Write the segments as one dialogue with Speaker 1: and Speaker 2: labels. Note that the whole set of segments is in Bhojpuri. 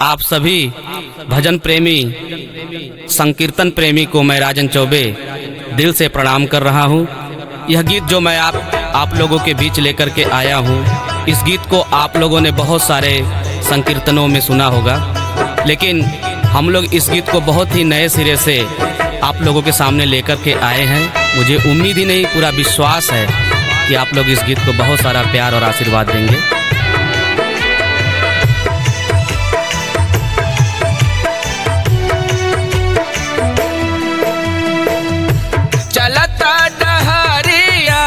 Speaker 1: आप सभी भजन प्रेमी संकीर्तन प्रेमी को मैं राजन चौबे दिल से प्रणाम कर रहा हूँ यह गीत जो मैं आप आप लोगों के बीच लेकर के आया हूँ इस गीत को आप लोगों ने बहुत सारे संकीर्तनों में सुना होगा लेकिन हम लोग इस गीत को बहुत ही नए सिरे से आप लोगों के सामने लेकर के आए हैं मुझे उम्मीद ही नहीं पूरा विश्वास है कि आप लोग इस गीत को बहुत सारा प्यार और आशीर्वाद देंगे
Speaker 2: चलता डहरिया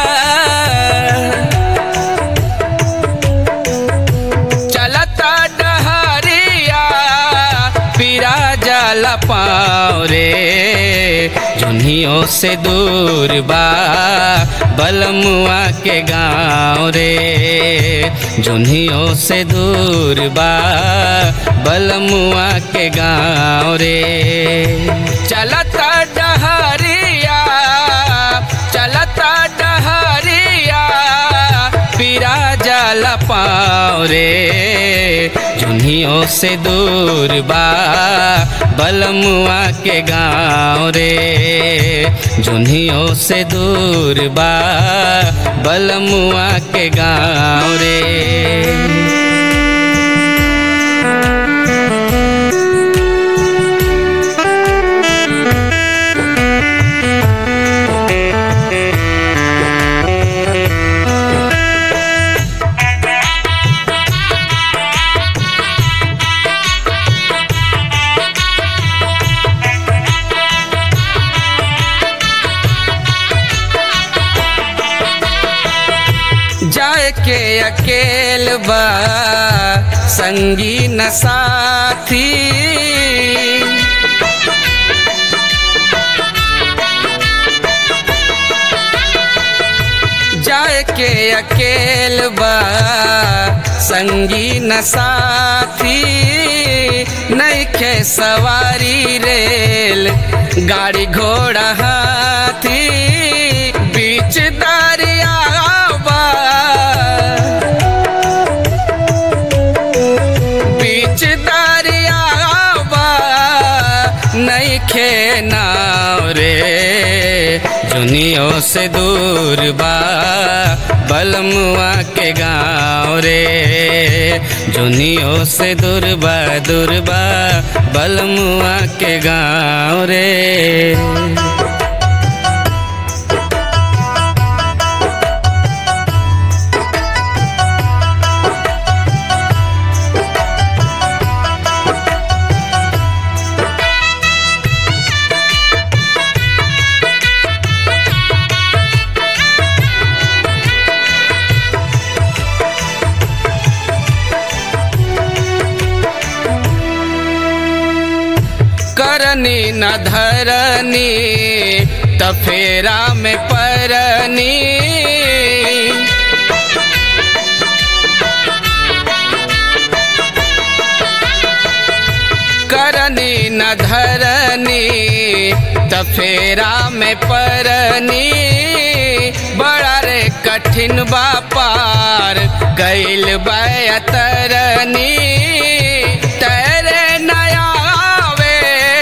Speaker 2: चलता डहरिया पीरा जल पाँव रे जुनियों से दूर बा बलमुआ के गाँव रे जुनियों से दूर बा बलमुआ के गाँव रे चलता डहरिया चलता डहरिया पीरा जल पाँव रे जुनियों से दूर बा बलमुआ के गाँव रे जुनियों से दूर बा बलमुआ के गाँव रे जाए के अकेल बा संगी न साथी जाए के अकेल बा संगी न साथी नैखे सवारी रेल गाड़ी घोड़ा हाथी बीच दरिया बा बीच दरिया बा नैखे नाव रे जुनियों से दूर बा बलमुआ के गाँव रे जुनियों से दूर बा दूर बा बलमुआ के गाँव रे करनी न धरनी तफेरा में परनी करनी न धरनी तफेरा में परनी बड़ा रे कठिन बा पार गैल बयतरनी तैरे नया आवे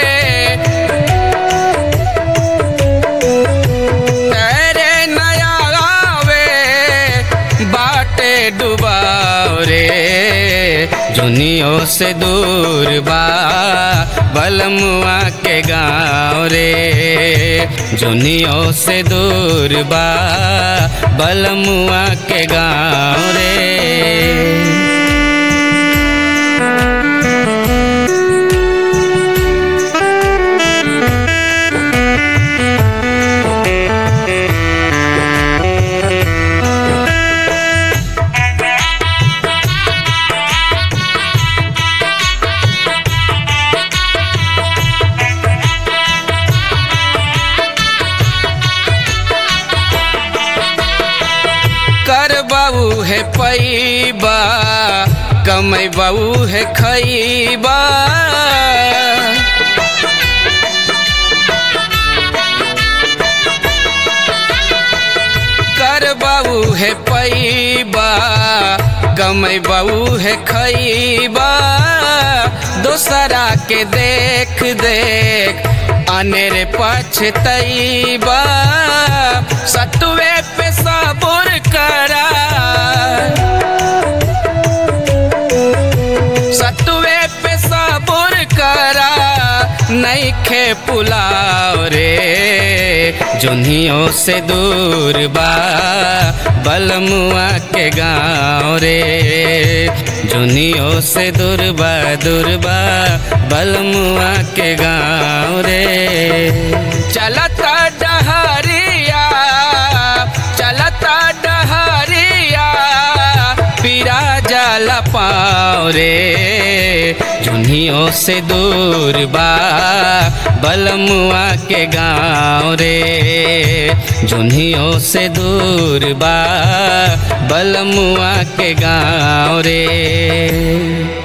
Speaker 2: तेरे नया आवे बाटे डुबाव रे जुनियों से दूर बा बलमुआ के गाँव रे जुनियों से दूर बा बलमुआ के गाँव रे कर बाबू है पैबा कमै बाबू है खैबा कर बाबू है पैबा कमै बाबू है खैबा दोसरा के देख देख अनेर पछतैबा सतुए पे सबूर करा सतुए पे सबूर करा नैखे पुलाव रे जुनियों से दूर बा बलमुआ के गाँव रे जुनियों से दूर बा दूर बा बलमुआ के गाँव रे चलता डहरिया चलता डहरिया पीरा जल पाओ रे जुनियों से दूर बा बलमुआ के गाँव रे जुनियों से दूर बा बलमुआ के गाँव रे